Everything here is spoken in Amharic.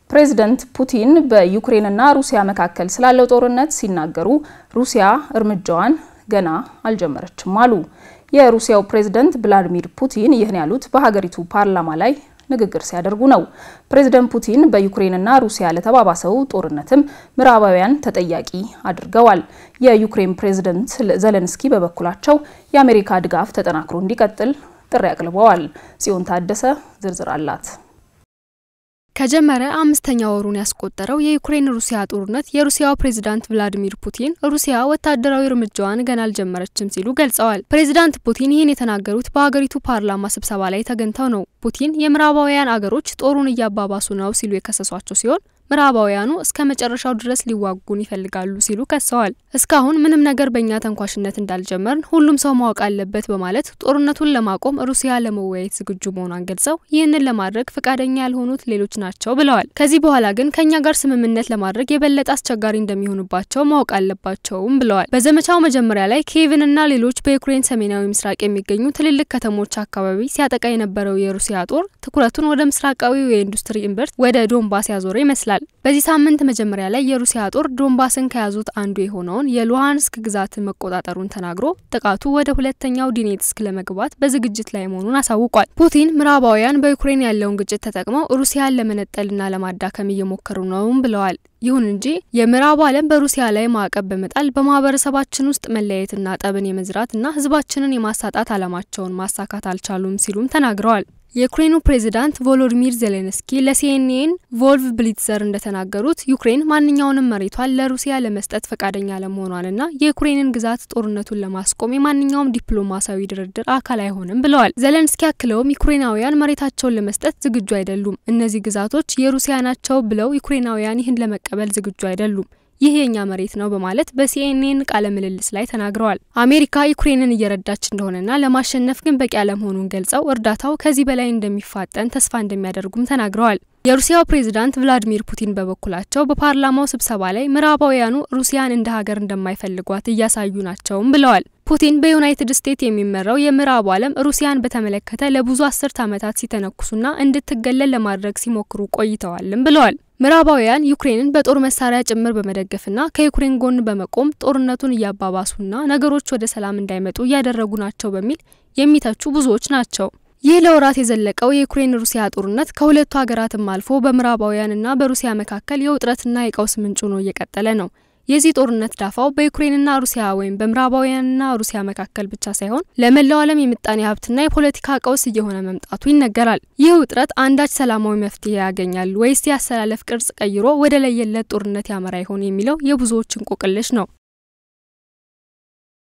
ፕሬዝደንት ፑቲን በዩክሬንና ሩሲያ መካከል ስላለው ጦርነት ሲናገሩ ሩሲያ እርምጃዋን ገና አልጀመረችም አሉ። የሩሲያው ፕሬዝደንት ቭላዲሚር ፑቲን ይህን ያሉት በሀገሪቱ ፓርላማ ላይ ንግግር ሲያደርጉ ነው። ፕሬዝደንት ፑቲን በዩክሬንና ሩሲያ ለተባባሰው ጦርነትም ምዕራባውያን ተጠያቂ አድርገዋል። የዩክሬን ፕሬዝደንት ዘለንስኪ በበኩላቸው የአሜሪካ ድጋፍ ተጠናክሮ እንዲቀጥል ጥሪ አቅርበዋል። ጽዮን ታደሰ ዝርዝር አላት። ከጀመረ አምስተኛ ወሩን ያስቆጠረው የዩክሬን ሩሲያ ጦርነት የሩሲያው ፕሬዝዳንት ቭላዲሚር ፑቲን ሩሲያ ወታደራዊ እርምጃዋን ገና አልጀመረችም ሲሉ ገልጸዋል። ፕሬዝዳንት ፑቲን ይህን የተናገሩት በሀገሪቱ ፓርላማ ስብሰባ ላይ ተገኝተው ነው። ፑቲን የምዕራባውያን አገሮች ጦሩን እያባባሱ ነው ሲሉ የከሰሷቸው ሲሆን ምዕራባውያኑ እስከ መጨረሻው ድረስ ሊዋጉን ይፈልጋሉ ሲሉ ከሰዋል። እስካሁን ምንም ነገር በእኛ ተንኳሽነት እንዳልጀመርን ሁሉም ሰው ማወቅ አለበት በማለት ጦርነቱን ለማቆም ሩሲያ ለመወያየት ዝግጁ መሆኗን ገልጸው ይህንን ለማድረግ ፈቃደኛ ያልሆኑት ሌሎች ናቸው ብለዋል። ከዚህ በኋላ ግን ከእኛ ጋር ስምምነት ለማድረግ የበለጠ አስቸጋሪ እንደሚሆኑባቸው ማወቅ አለባቸውም ብለዋል። በዘመቻው መጀመሪያ ላይ ኪየቭንና ሌሎች በዩክሬን ሰሜናዊ ምስራቅ የሚገኙ ትልልቅ ከተሞች አካባቢ ሲያጠቃ የነበረው የሩሲያ ጦር ትኩረቱን ወደ ምስራቃዊው የኢንዱስትሪ እምብርት ወደ ዶንባስ ያዞረ ይመስላል። በዚህ ሳምንት መጀመሪያ ላይ የሩሲያ ጦር ዶንባስን ከያዙት አንዱ የሆነውን የሉሃንስክ ግዛትን መቆጣጠሩን ተናግሮ ጥቃቱ ወደ ሁለተኛው ዲኔትስክ ለመግባት በዝግጅት ላይ መሆኑን አሳውቋል። ፑቲን ምዕራባውያን በዩክሬን ያለውን ግጭት ተጠቅመው ሩሲያን ለመነጠልና ለማዳከም እየሞከሩ ነውም ብለዋል። ይሁን እንጂ የምዕራቡ ዓለም በሩሲያ ላይ ማዕቀብ በመጣል በማህበረሰባችን ውስጥ መለያየትና ጠብን የመዝራትና ሕዝባችንን የማሳጣት ዓላማቸውን ማሳካት አልቻሉም ሲሉም ተናግረዋል። የዩክሬኑ ፕሬዚዳንት ቮሎዲሚር ዜሌንስኪ ለሲኤንኤን ቮልቭ ብሊትዘር እንደተናገሩት ዩክሬን ማንኛውንም መሬቷን ለሩሲያ ለመስጠት ፈቃደኛ ለመሆኗንና የዩክሬንን ግዛት ጦርነቱን ለማስቆም የማንኛውም ዲፕሎማሲያዊ ድርድር አካል አይሆንም ብለዋል። ዜሌንስኪ አክለውም ዩክሬናውያን መሬታቸውን ለመስጠት ዝግጁ አይደሉም፣ እነዚህ ግዛቶች የሩሲያ ናቸው ብለው ዩክሬናውያን ይህን ለመቀበል ዝግጁ አይደሉም ይህ የኛ መሬት ነው በማለት በሲኤንኤን ቃለ ምልልስ ላይ ተናግረዋል። አሜሪካ ዩክሬንን እየረዳች እንደሆነና ለማሸነፍ ግን በቂ አለመሆኑን ገልጸው እርዳታው ከዚህ በላይ እንደሚፋጠን ተስፋ እንደሚያደርጉም ተናግረዋል። የሩሲያው ፕሬዝዳንት ቭላዲሚር ፑቲን በበኩላቸው በፓርላማው ስብሰባ ላይ ምዕራባውያኑ ሩሲያን እንደ ሀገር እንደማይፈልጓት እያሳዩ ናቸውም ብለዋል። ፑቲን በዩናይትድ ስቴትስ የሚመራው የምዕራቡ ዓለም ሩሲያን በተመለከተ ለብዙ አስርት ዓመታት ሲተነኩሱና እንድትገለል ለማድረግ ሲሞክሩ ቆይተዋልም ብለዋል። ምዕራባውያን ዩክሬንን በጦር መሳሪያ ጭምር በመደገፍና ከዩክሬን ጎን በመቆም ጦርነቱን እያባባሱና ነገሮች ወደ ሰላም እንዳይመጡ እያደረጉ ናቸው በሚል የሚተቹ ብዙዎች ናቸው። ይህ ለወራት የዘለቀው የዩክሬን ሩሲያ ጦርነት ከሁለቱ ሀገራትም አልፎ በምዕራባውያንና በሩሲያ መካከል የውጥረትና የቀውስ ምንጭ ሆኖ እየቀጠለ ነው። የዚህ ጦርነት ዳፋው በዩክሬንና ሩሲያ ወይም በምዕራባውያንና ሩሲያ መካከል ብቻ ሳይሆን ለመላው ዓለም የምጣኔ ሀብትና የፖለቲካ ቀውስ እየሆነ መምጣቱ ይነገራል። ይህ ውጥረት አንዳች ሰላማዊ መፍትሄ ያገኛል ወይስ የአሰላለፍ ቅርጽ ቀይሮ ወደ ለየለት ጦርነት ያመራ ይሆን የሚለው የብዙዎች እንቆቅልሽ ነው።